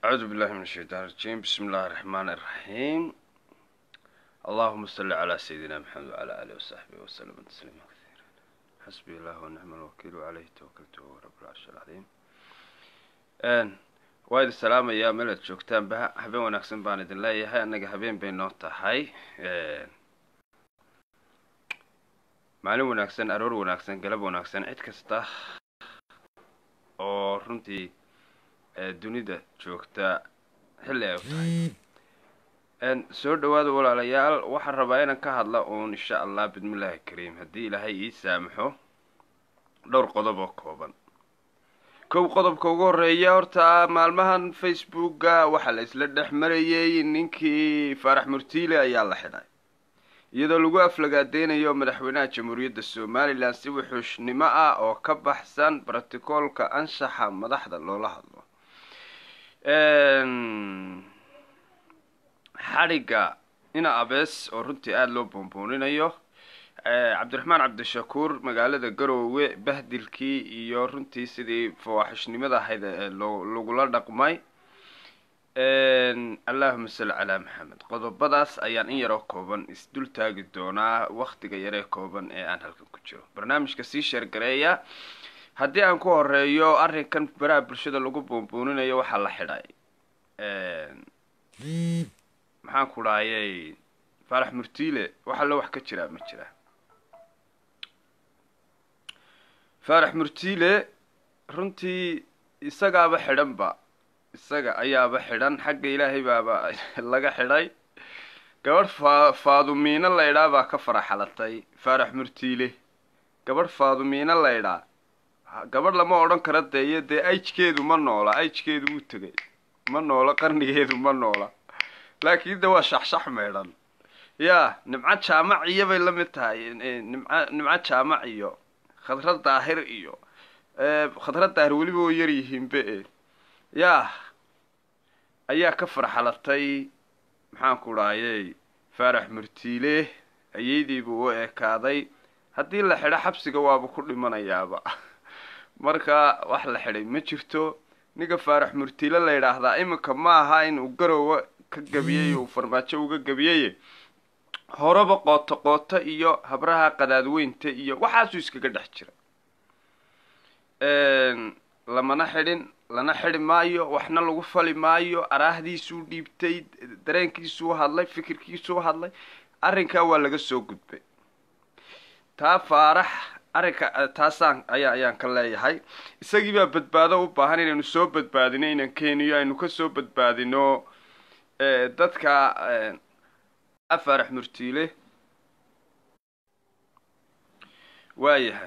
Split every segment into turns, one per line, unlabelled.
أعوذ بالله من الشيطان الرجيم بسم الله الرحمن الرحيم اللهم صل على سيدنا محمد وعلى آله وصحبه وسلم تسليما كثيرا حسبي الله ونعم الوكيل وعليه توكلت وهو رب العرش العظيم waa idin salaamayaa meel aad joogtaanba habeen wanaagsan baan idin leeyahay annaga habeen bay noo tahay maalin wanaagsan aroor wanaagsan galab wanaagsan cid kasta oo runtii dunida joogta xilli ay u tahay soo dhawaada walaalayaal waxaan rabaa inaan ka hadla uun insha allah bismillaahi kariim haddii ilaahay ii saamaxo dhowr qodob oo kooban kow qodobka ugu horeeya horta maalmahan facebooka waxaa la isla dhex marayay ninkii faarax murtiile ayaa la xidhay iyadoo lagu aflagaadeynayo madaxweynaha jamhuuriyadda somalilan si wuxuushnimo ah oo ka baxsan brotocoolka anshaxa madaxda loola hadlo xadhigga ina abees oo runtii aada loo boonbooninayo cabdiraxmaan cabdishakuur magaalada garoowe bahdilkii iyo runtii sidii fawaaxishnimada ahayd lagula dhaqmay allahuma salli calaa maxamed qodobadaas ayaan in yaroo kooban isdul taagi doonaa waktiga yaree kooban ee aan halkan ku jiro barnaamijka sii sheergareeya haddii aan ku horeeyo arrinkan baraha bulshada lagu boonbooninayo waxaa la xidhay maxaan ku dhahayay faarax murtiile waxa lo wax ka jiraa ma jira faarax murtiile runtii isagaaba xidhanba isaga ayaaba xidhan xagga ilaahay baaba laga xidhay gabadh faa faadumiino laydhaa baa ka faraxalatay faarax murtiile gabadh faadumiino laydhaa gabadh lama odhan kara deeyo dee ajkeedu ma noola ajkeedu wuu tegay ma noola qarnigeedu ma noola laakiin de waa shaxshax meedhan yaa nimco jaamac iyo bay la mid tahay nimco nimco jaamac iyo khadra daahir iyo khadra daahir weliba oo yar yihiinbe e yaa ayaa ka farxalatay maxaan ku dhahayey faarax murtiile ayeydiibuu u ekaaday haddii la xidho xabsiga waaba ku dhimanayaaba marka wax la xidhay ma jirto ninka faarax murtiile la yidhaahdaa iminka ma aha inuu garowa ka gabiyey uu farmaajo uga gabiyey horeba qooto qooto iyo habraha qadaadweynta iyo waxaasuu iskaga dhex jira lamana xidhin lana xidhi maayo waxna lagu fali maayo araahdiisuu dhiibtay dareenkiisuu hadlay fikirkiisuu hadlay arrinkaa waa laga soo gudbay taa faarax arrinka taasaan ayaa ayaan ka leeyahay isagii baa badbaado u baahan inaynu soo badbaadino inaan keeniyo aynu ka soo badbaadino dadka faarax murtiile waayahay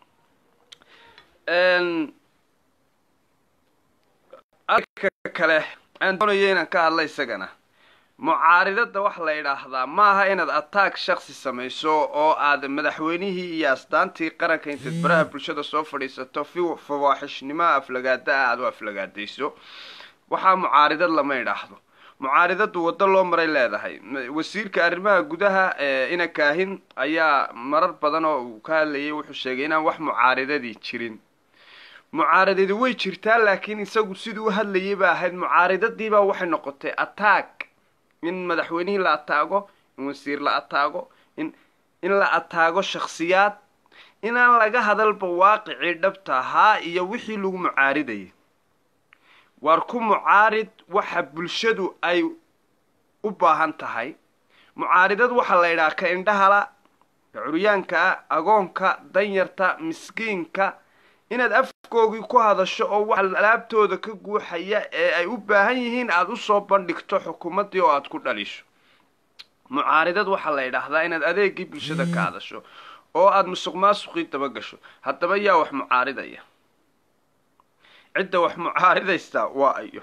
arka kale aan doonaya inaan ka hadla isagana mucaaridada waxa la yidhaahdaa maaha inaad ataag shaksi samayso oo aad madaxweynihii iyo asdaantii qaranka intaad baraha bulshada soo fadhiisato fi fawaaxishnimoa aflagaada ah aad u aflagaadayso waxaa mucaaridad lama idhaahdo mucaaridadu waddo loo maray leedahay wasiirka arrimaha gudaha ina kaahin ayaa marar badan oo uu ka hadlayay wuxuu sheegay inaan wax mucaaridadii jirin mucaaridadi way jirtaa laakiin isagu siduu u hadlayay ba ahayd mucaaridadiibaa waxay noqotay ataag in madaxweynihii la ataago in wasiir la ataago in in la ataago shakhsiyaad inaan laga hadalba waaqicii dhabta ahaa iyo wixii lagu mucaaridayay waar ku mucaarid waxa bulshadu ay u baahan tahay mucaaridad waxaa la yidhaha ka indhahala ka curyaanka agoonka danyarta miskiinka inaad afkoogii ku hadasho oo waxa alaabtooda ka guuxaya ee ay u baahan yihiin aada usoo bandhigto xukuumaddii oo aada ku dhalisho mucaaridad waxaa la yidhaahdaa inaad adeegii bulshada ka hadasho oo aada musuq maasuqii daba gasho haddaba yaa wax mucaaridaya cidda wax mucaaridaysa waa ayo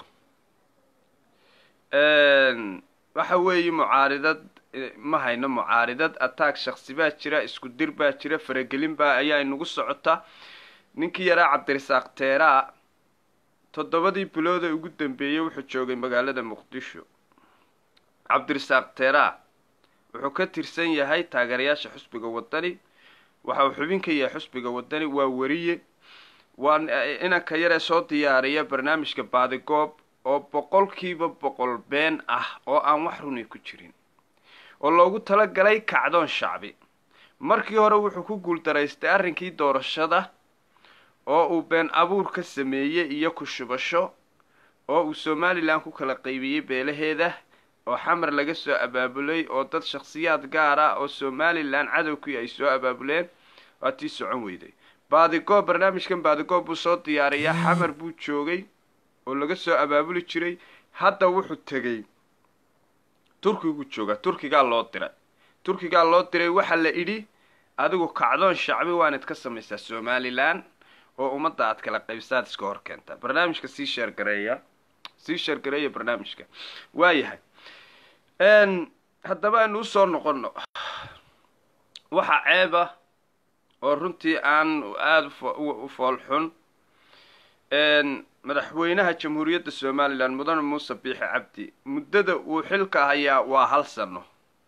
waxa weeye mucaaridad ma hayno mucaaridad ataag shaksi baa jira isku dir baa jira faragelin baa ayaa inagu socota ninkii yaraa cabdirasaaq teeraa toddobadii bilooda ugu dambeeyey wuxuu joogay magaalada muqdisho cabdirasaaq teeraa wuxuu ka tirsan yahay taageerayaasha xusbiga wadani waxa uu xubin ka yahay xusbiga wadani waa weriye waa inanka yaree soo diyaariya barnaamijka baadigoob oo boqolkiiba boqol been ah oo aan wax runi ku jirin oo loogu talagalay kacdoon shacbi markii hore wuxuu ku guuldaraystay arrinkii doorashada oo uu been abuur ka sameeyey iyo ku shubasho oo uu somalilan ku kala qaybiyey beelaheeda oo xamar laga soo abaabulay oo dad shakhsiyaad gaar ah oo somalilan cadowkii ay soo abaabuleen waa tii socon weyday baadigoob barnaamijkan baadigoob buu soo diyaariyaa xamar buu joogay oo laga soo abaabuli jiray hadda wuxuu tegey turkigu jooga turkigaa loo diray turkigaa loo diray waxaa la idhi adigu kacdoon shacbi waanad ka samaysaa somalilan oo ummadda aad kala qaybsaad iska hor keenta barnaamijka sii sheergareeya sii sheergareeya barnaamijka waayahay haddaba aynu usoo noqono waxa ceeba oo runtii aan aada u foolxun madaxweynaha jamhuuriyadda somalilan mudane muuse biixi cabdi muddada uu xilka hayaa waa hal sano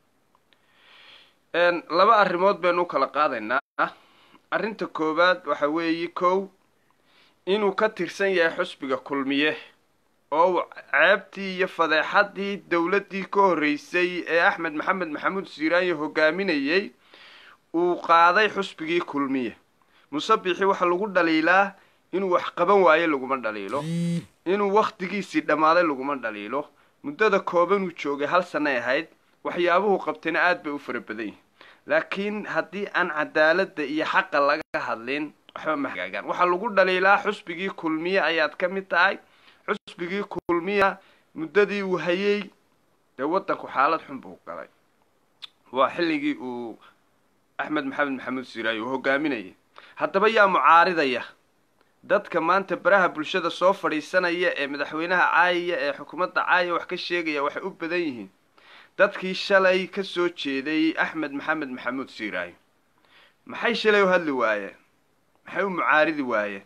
laba arrimood baynu u kala qaadaynaa arrinta koowaad waxa weeye kow inuu ka tirsan yahay xusbiga kulmiye oo uu ceebtii iyo fadeexadii dowladdii ka horreysay ee axmed maxamed maxamuud siiraanyo hogaaminayey uu qaaday xusbigii kulmiye muuse biixi waxaa lagu dhaliilaa inuu wax qaban waayo laguma dhaliilo inuu wakhtigiisii dhammaaday laguma dhaliilo muddada koobanuu joogay hal sanay ahayd waxyaabuhu qabtayna aada bay u fara badan yihin laakiin haddii aan cadaaladda iyo xaqa laga hadlin waxba ma hagaagaan waxaa lagu dhaliilaa xusbigii kulmiye ayaad ka mid tahay xusbigii kulmiya muddadii uu hayey dee waddanku xaalad xun buu galay waa xilligii uu axmed maxamed maxamuud siraayo uu hogaaminayay haddaba yaa mucaaridaya dadka maanta baraha bulshada soo fadhiisanaya ee madaxweynaha caayaya ee xukuumadda caaya wax ka sheegaya waxay u badan yihiin dadkii shalay ka soo jeeday axmed maxamed maxamuud siiraayo maxay shalay u hadli waayeen maxay u mucaaridi waayeen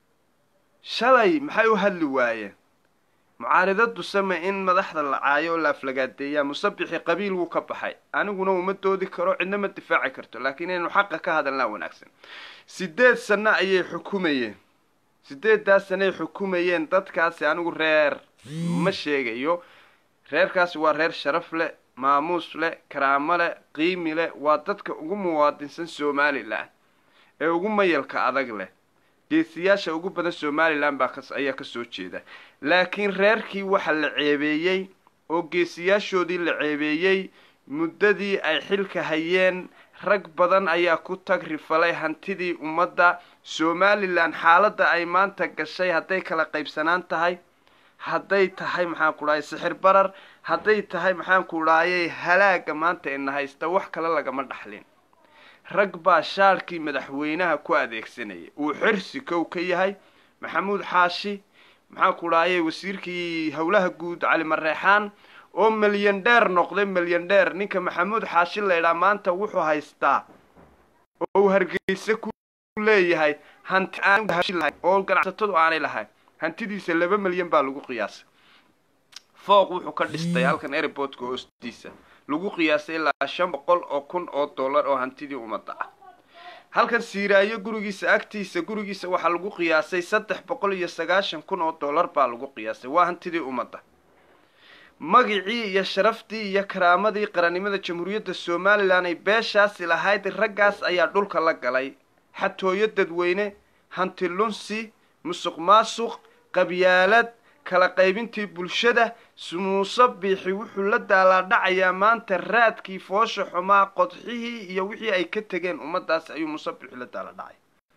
shalay maxay u hadli waayeen mucaaridadu same in madaxda la caayo oo la aflagaadeeyaa musabixi qabiil wuu ka baxay aniguna uma doodi karo cidna ma difaaci karto laakiin inaynu xaqa ka hadalnaa wanaagsan sideed sano ayay xukumayeen sideeddaas sanoay xukumayeen dadkaasi anigu reer ma sheegayo reerkaasi waa reer sharaf leh maamuus leh karaamo leh qiimi leh waa dadka ugu muwaadinsan somalilan ee ugu mayalka adag leh geesiyaasha ugu badan somalilan baa ayaa kasoo jeeda laakiin reerkii waxa la ceebeeyey oo geesiyaashoodii la ceebeeyey muddadii ay xilka hayeen rag badan ayaa ku tag rifalay hantidii ummadda somalilan xaaladda ay maanta gashay hadday kala qaybsanaan tahay hadday tahay maxaan ku dhahay sixir barar hadday tahay maxaan ku dhahayay halaaga maanta ina haysta wax kale lagama dhaxlin rag baa shaarkii madaxweynaha ku adeegsanayay uu xirsi kow ka yahay maxamuud xaashi maxaan ku dhahayay wasiirkii howlaha guud cali mareexaan oo milyan dheer noqday milyan dheer ninka maxamuud xaashi laydhaa maanta wuxuu haystaa oo uu hargeysa ku leeyahay hanti oo ganacsatadu aanay lahayn hantidiisa laba milyan baa lagu qiyaasay fooq wuxuu ka dhistay halkan airportka hoostiisa lagu qiyaasay ilaa shan boqol oo kun oo dollar oo hantidii ummadda ah halkan siiraayo gurigiisa agtiisa gurigiisa waxaa lagu qiyaasay saddex boqol iyo sagaashan kun oo dollar baa lagu qiyaasay waa hantidii ummadda magicii iyo sharaftii iyo karaamadii qarannimada jamhuuriyadda somalilan ay beeshaasi lahayd raggaas ayaa dhulka la galay xatooyo dadweyne hanti lunsi musuq maasuq qabyaalad kala qaybintii bulshada muuse biixi wuxuu la daalaadhacayaa maanta raadkii foosha xumaa qodxihii iyo wixii ay ka tegeen ummaddaas ayuu muuse biixi la daalaadhacay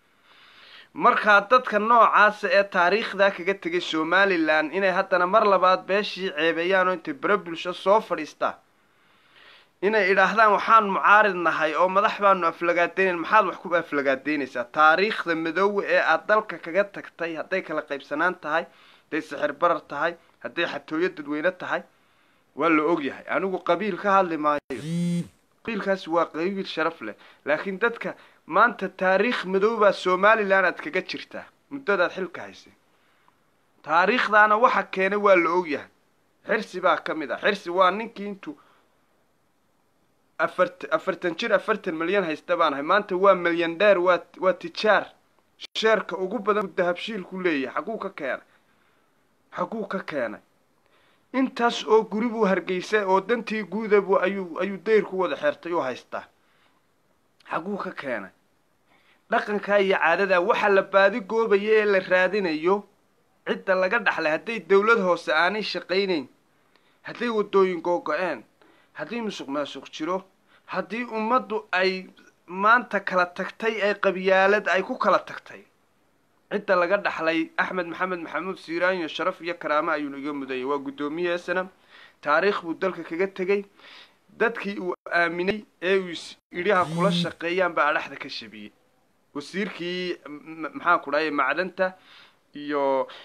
markaa dadka noocaasa ee taariikhdaa kaga tegay somalilan inay haddana mar labaad beeshii ceebeeyaan oo intay bere bulsho soo fadhiistaan inay idhaahdaan waxaan mucaarid nahay oo madax baanu aflagaadaynayn maxaad wax ku aflagaadeynaysaa taariikhda madoowe ee aada dalka kaga tagtay hadday kala qaybsanaan tahay hadday sixir barar tahay hadday xatooyo dadweyne tahay waa la ogyahay anigu qabiil ka hadli maayo qabiilkaasi waa qabiil sharaf leh laakiin dadka maanta taariikh madoobaa somalilan aad kaga jirtaa muddadaad xilka haysay taariikhdaana waxa keenay waa la ogyahay xirsi baa ka mid ah xirsi waa ninkii intuu afart afartan jir afartan milyan haysta baan ahay maanta waa milyan dheer waa waa tijaar sheerka ugu badan dahabshiilku leeyahay xaguu ka keenay xaguu ka keenay intaas oo guri buu hargeysa oo dantii guudabu ayuu ayuu dayr ku wada xeertay u haystaa xaguu ka keenay dhaqankaa iyo caadadaa waxa la baadi goobaya ee la raadinayo cidda laga dhaxlay hadday dawlad hoose aanay shaqaynayn hadday waddooyin googo-een haddii musuq maasuq jiro haddii ummaddu ay maanta kala tagtay ee qabyaalad ay ku kala tagtay cidda laga dhaxlay axmed maxamed maxamuud siiraanyo sharaf iyo karaamo ayuunu iga mudanyay waa guddoomiye snam taariikh buu dalka kaga tegey dadkii uu aaminay ee uu idhaha kula shaqeeyaan baa adhaxda ka shabiyey wasiirkii maxaan ku dhahay macdanta iyo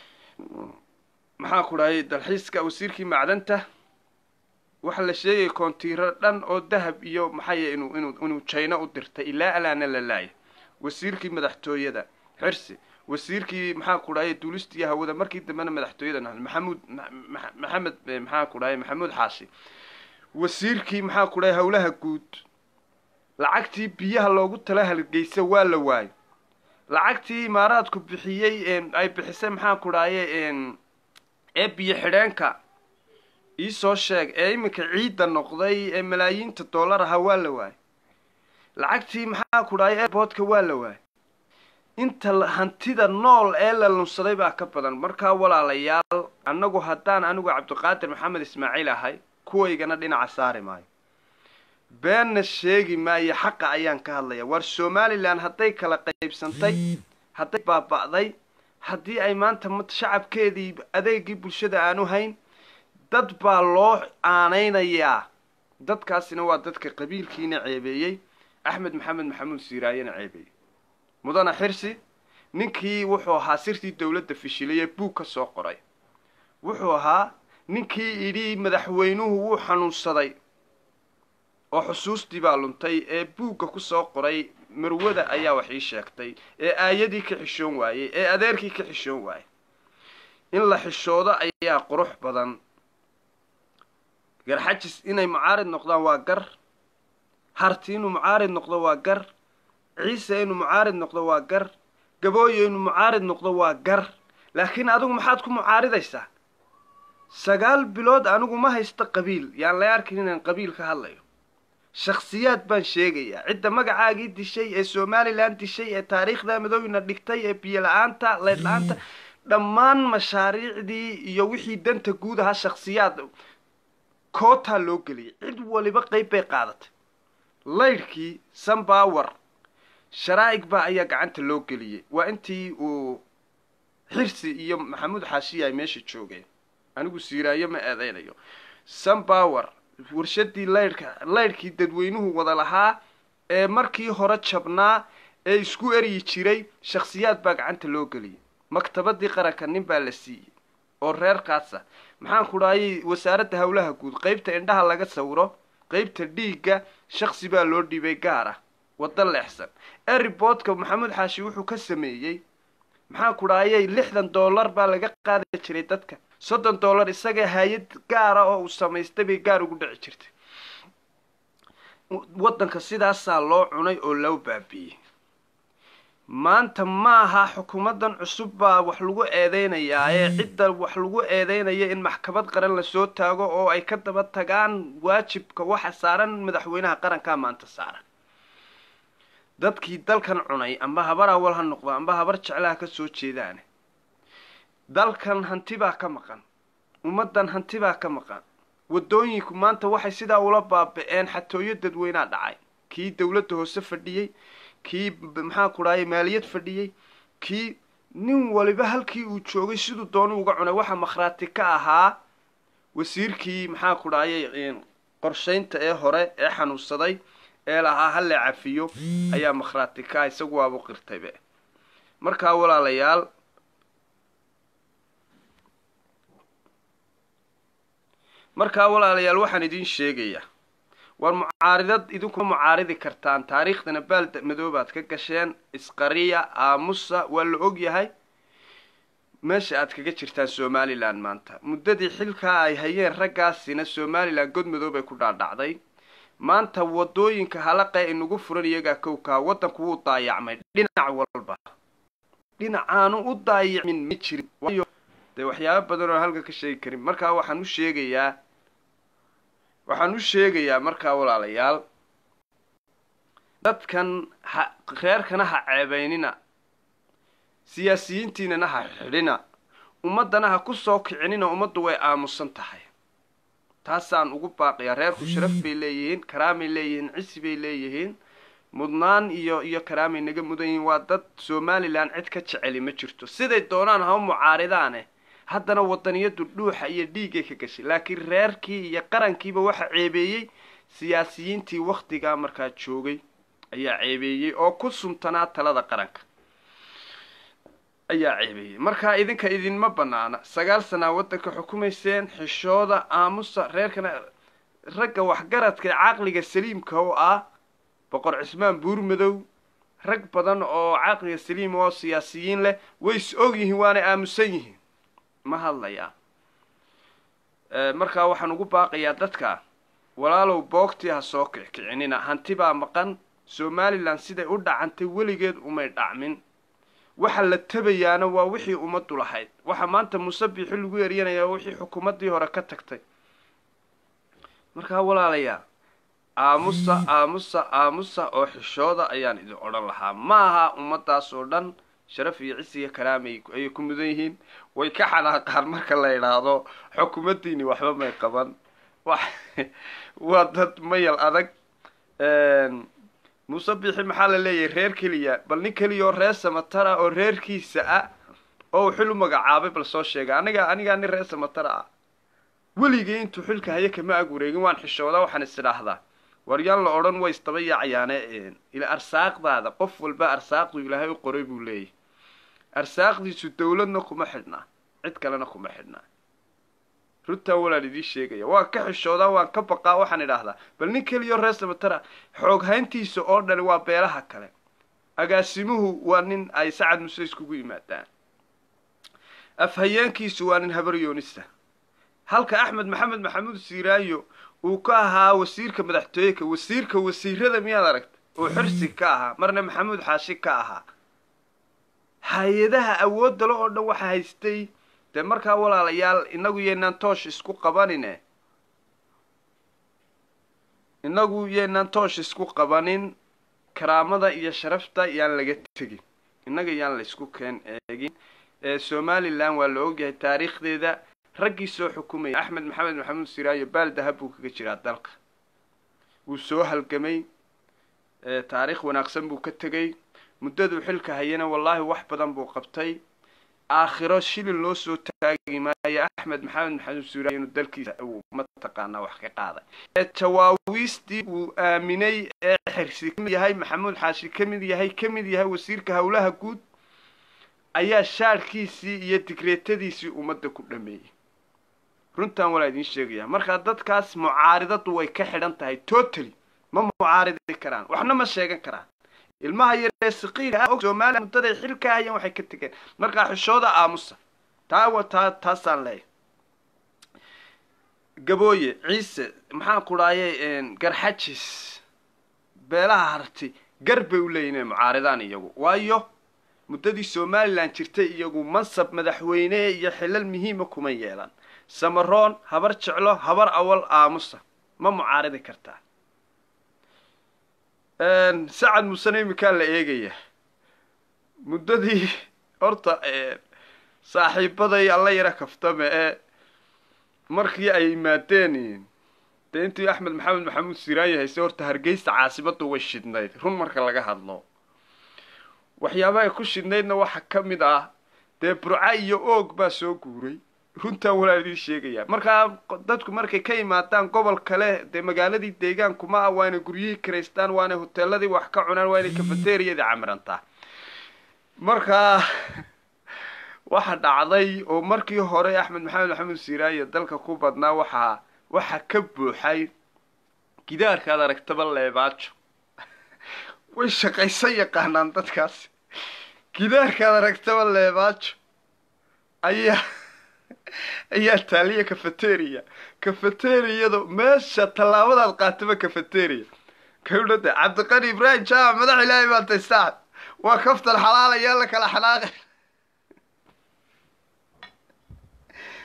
maxaan ku dhahay dalxiiska wasiirkii macdanta waxa la sheegay koontiiro dhan oo dahab iyo maxay inuu inuu inuu jayno u dirtay ilaa alaana la laaya wasiirkii madaxtooyada xirsi wasiirkii maxaa ku dhahay duulistiiyo hawada markii dambena madaxtooyada naxl maxamuud maxamed maxaa ku dhahay maxamuud xaashi wasiirkii maxaa ku dhahay howlaha guud lacagtii biyaha loogu tala halgeysa waa la waayo lacagtii imaaraadku bixiyey ay bixisay maxaa ku dhahaye ee biyo xidheenka iisoo sheeg ee iminka ciidda noqday ee malaayiinta dollar ahaa waa la waayo lacagtii maxaa ku dhahay airboodka waa la waayo inta hantida nool ee la lunsaday baa ka badan markaa walaalayaal annagu haddaan anigu cabdiqaadir maxamed ismaaciil ahay kuwaygana dhinaca saari maayo beenna sheegi maayo xaqa ayaan ka hadlaya waar somalilan hadday kala qaybsantay hadday baaba'day haddii ay maanta shacabkeedii adeegii bulshada aanu hayn dad baa loo aanaynayaa dadkaasina waa dadka qabiilkiina ceebeeyey axmed maxamed maxamuud siiraayena ceebeeyey mudana xirsi ninkii wuxuu ahaa sirtii dowladda fishilay ee buug ka soo qoray wuxuu ahaa ninkii idhi madaxweynuhu wuu xanuunsaday oo xusuustii baa luntay ee buugga ku soo qoray marwada ayaa wax ii sheegtay ee aayadii ka xishoon waayey ee adeerkii ka xishoon waayey in la xishoodo ayaa qurux badan garxajis inay mucaarid noqdaan waa gar harti inuu mucaarid noqdo waa gar ciise inuu mucaarid noqdo waa gar gabooye inuu mucaarid noqdo waa gar laakiin adigu maxaad ku mucaaridaysaa sagaal bilood anigu ma haysto qabiil yaan la arkin inaan qabiil ka hadlayo shakhsiyaad baan sheegayaa cidda magacaagii dishay ee somalilan dishay ee taariikhda madoowina dhigtay ee biyo la-aanta leyd la-aanta dhammaan mashaariicdii iyo wixii danta guud ahaa shakhsiyaad kootaa loo geliyay cid waliba qeyb bay qaadatay laydhkii sunbower sharaa'ig baa ayaa gacanta loo geliyey waa intii uu xirsi iyo maxamuud xaashiya ay meesha joogeen anigu siiraayo ma eedeynayo sunbower warshadii laydhka laydhkii dadweynuhu wada lahaa ee markii hore jabnaa ee isku eryi jiray shakhsiyaad baa gacanta loo geliyay maktabadii qaranka nin baa la siiyey oo reerkaasa maxaan ku dhahayay wasaaradda howlaha guud qeybta indhaha laga sawiro qeybta dhiigga shaksi baa loo dhiibay gaar ah waddo leexsan eriboodka maxamuud xaashi wuxuu ka sameeyey maxaan ku dhahayay lixdan dollar baa laga qaadi jiray dadka soddon dollar isaga hay-ad gaara oo uu samaystay bay gaar ugu dhici jirtay waddanka sidaasaa loo cunay oo loo baabiiyey maanta maaha xukuumaddan cusub baa wax lagu eedeynayaa ee cidda wax lagu eedeynaya in maxkamad qaran lasoo taago oo ay ka daba tagaan waajibka waxa saaran madaxweynaha qarankaa maanta saaran dadkii dalkan cunay amba habar awal ha noqdo amba habar jeclaha ka soo jeedaane dalkan hanti baa ka maqan ummaddan hanti baa ka maqan waddooyinku maanta waxay sidaa ula baaba-een xatooyo dadweynaa dhacay kii dowladda hoose fadhiyey kii maxaa ku dhahay maaliyad fadhiyey kii nin waliba halkii uu joogay siduu doonu uga cunay waxaa makhraati ka ahaa wasiirkii maxaa ku dhahayay qorshaynta ee hore ee xanuunsaday ee lahaa halle cafiyo ayaa makhraati ka ah isagu waabu qirtaybe markaa walaalayaal markaa walaalayaal waxaan idiin sheegayaa war mucaaridad idinkuma mucaaridi kartaan taariikhdana baal madoobaad ka gasheen isqariya aamusa waa la og yahay meesha aad kaga jirtaan somalilan maanta muddadii xilkaa ay hayeen raggaasina somalilan god madoob ay ku dhaadhacday maanta wadooyinka halaqee inagu furan iyagaa kowkaa waddanku wuu daayacmay dhinac walba dhinacaanu u daayacmin ma jirin waayo dee waxyaabo badan oo halka ka sheegi karin markaa waxaan u sheegayaa waxaan u sheegayaa markaa walaalayaal dadkan ha reerkana ha ceebeynina siyaasiyiintiinana ha xidhina ummaddana ha ku soo kicinina ummaddu way aamusan tahay taasaan ugu baaqiyaa reerku sharaf bay leeyihiin karaamay leeyihiin cisi bay leeyihiin mudnaan iyo iyo karaamay naga mudan yihiin waa dad somalilan cid ka jeceli ma jirto siday doonaan haba mucaaridaane haddana wadaniyadu dhuuxa iyo dhiiggay ka gashay laakiin reerkii iyo qarankiiba waxa ceebeeyey siyaasiyiintii wakhtigaa markaa joogay ayaa ceebeeyey oo ku sumtanaa talada qaranka ayaa ceebeeyey markaa idinka idinma banaana sagaal sanaa waddanka xukumayseen xishooda aamusa reerkana ragga waxgaradka ee caqliga saliimka oo ah boqor cismaan buurmadow rag badan oo caqliga saliim oo siyaasiyiin leh way is og yihiin waanay aamusan yihiin ma hadlayaa markaa waxaan ugu baaqayaa dadka walaalow boogtii ha soo kickicinina hanti baa maqan somalilan siday u dhacantay weligeed umay dhacmin waxa la tabayaana waa wixii ummaddu lahayd waxa maanta musabixi lagu eryanaya wixii xukuumaddii hore ka tagtay markaa walaalayaa aamusa aamusa aamusa oo xishooda ayaan idin odhan lahaa ma aha ummaddaas oo dhan sharaf iyo cisiga karaamay ayay ku mudan yihiin way ka xanaaqaan marka la idhaahdo xukuumaddiini waxba may qaban wax waa dad mayal adag muuse bixi maxaa la leeyahay reer keliya bal nin keliya oo reer samatara oo reerkiisa ah oo uu xil u magacaabay bal soo sheega aniga anigaa nin reer samatara ah weligay intuu xilka haya kama ag wareegin waan xishoodaa waxaan is idhaahdaa waryaan la odhan way isdaba yaacayaane ila arsaaqdaada qof walba arsaaqdu ilaahay u qoray buu leeyahy arsaaqdiisu dawladna kuma xidhnaa cid kalena kuma xidhnaa runtaan walaan idiin sheegaya waan ka xishoodaa waan ka baqaa waxaan idhaahdaa bal nin keliyo reer samatara xoog hayntiisa oo dhani waa beelaha kale agaasimuhu waa nin ay sacad muse iskugu yimaadaan afhayeenkiisu waa nin habar yoonisa halka axmed maxamed maxamuud siiraayo uu ka ahaa wasiirka madaxtooyeka wasiirka wasiirada miyaad aragta oo xirsi ka ahaa marna maxamuud xaashi ka ahaa hay-adaha awooddale oo dhan waxa haystay dee markaa walaalayaal inagu yaynaan toosh isku qabanine inagu yaynaan toosh isku qabanin karaamada iyo sharafta yaan laga tegin innaga yaan la isku keen eegin somalilan waa la ogyahay taariikhdeeda raggii soo xukumaya axmed maxamed maxamuud siraayo baal dahab buu kaga jiraa dalka wuu soo halgamay taariikh wanaagsan buu ka tegay muddaduu xilka hayana wallaahi wax badan buu qabtay aakhiro shilin loo soo taagi maayo axmed maxamed maxamuud siraayo inuu dalkiisa uu mataqaanaa wax ka qaaday jawaawiistii uu aaminay ee xirsi kamid yahay maxamuud xaashi ka mid yahay ka mid yahay wasiirka howlaha guud ayaa shaarhkiisii iyo digreetadiisii ummadda ku dhameeyey runtan walaa idiin sheegaya markaa dadkaas mucaaridadu way ka xidhan tahay totally ma mucaaridi karaan waxna ma sheegan karaan ilmaha yaree saqiira og soomaaliya muddaday xil ka hayeen waxay ka tegeen markaa xishooda aamusa taa wa taa taasaan leeyahay gabooye ciise maxaan ku dhaayay garxajis beelaha harti gar bay u leeyihin inay mucaaridaan iyagu waayo muddadii somalilan jirtay iyagu mansab madaxweyne iyo xilal muhiima kuma yeelan samaroon habar jeclo habar awal aamusa ma mucaaridi kartaa sacad musene iminkaa la eegaya muddadii horta saaxiibaday alla yara kaftame ee markii ay yimaadeen dee intii axmed maxamed maxamuud siraayi hayse horta hargeysa caasimadu way shidnayd run marka laga hadlo waxyaabahay ku shidnaydna waxaa ka mid ah dee burca iyo oog baa soo guuray runtaan walaa idiin sheegaya markaa dadku markay ka yimaadaan gobol kale dee magaaladii deegaankuma ah waa inay guryihii karaystaan waa inay hoteeladii wax ka cunaan waa inay kafateriyadii camirantaa markaa waxa dhacday oo markii hore axmed maxamed maxamuud siiraaye dalka ku badnaa waxaa waxaa ka buuxay gidaarkaad aragtaba leebaajo way shaqaysan yaqaanaan dadkaasi gidaarkaad aragtaba leebaajo ayaa ayaa taaliya cafeteria cafeteriyada meesha tallaabadaad qaataba cafeteria kawdhada cabdiqani ibraahim jaamac madax ilaahay baa tay saaxib waa kaftan xalaal ayaa la kala xanaaqay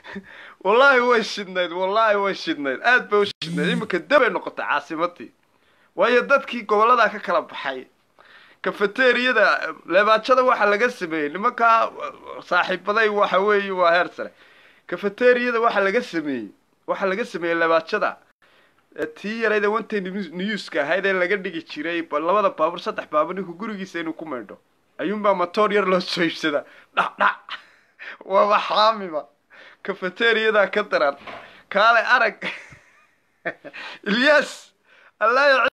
wallaahi way shidnayd wallaahi way shidnayd aad bay u shidnayd iminka dabay noqotay caasimadii waayo dadkii gobolladaa ka kala baxay kafeteriyada leebaajada waxaa laga sameeyey nimankaa saaxiibaday waxa weeye waa heer sare kafeteriyada waxaa laga sameeyey waxaa laga sameeyey leebaajada tii yarayda wantay newska ahayd ee laga dhigi jiray labada baabuur saddex baabuur ninku gurigiisa inuu ku maydho ayuunbaa matoor yar loo soo iibsadaa dhac dhac waaba xaamiba kafeteriyadaa ka daran kaale arag ilyas allah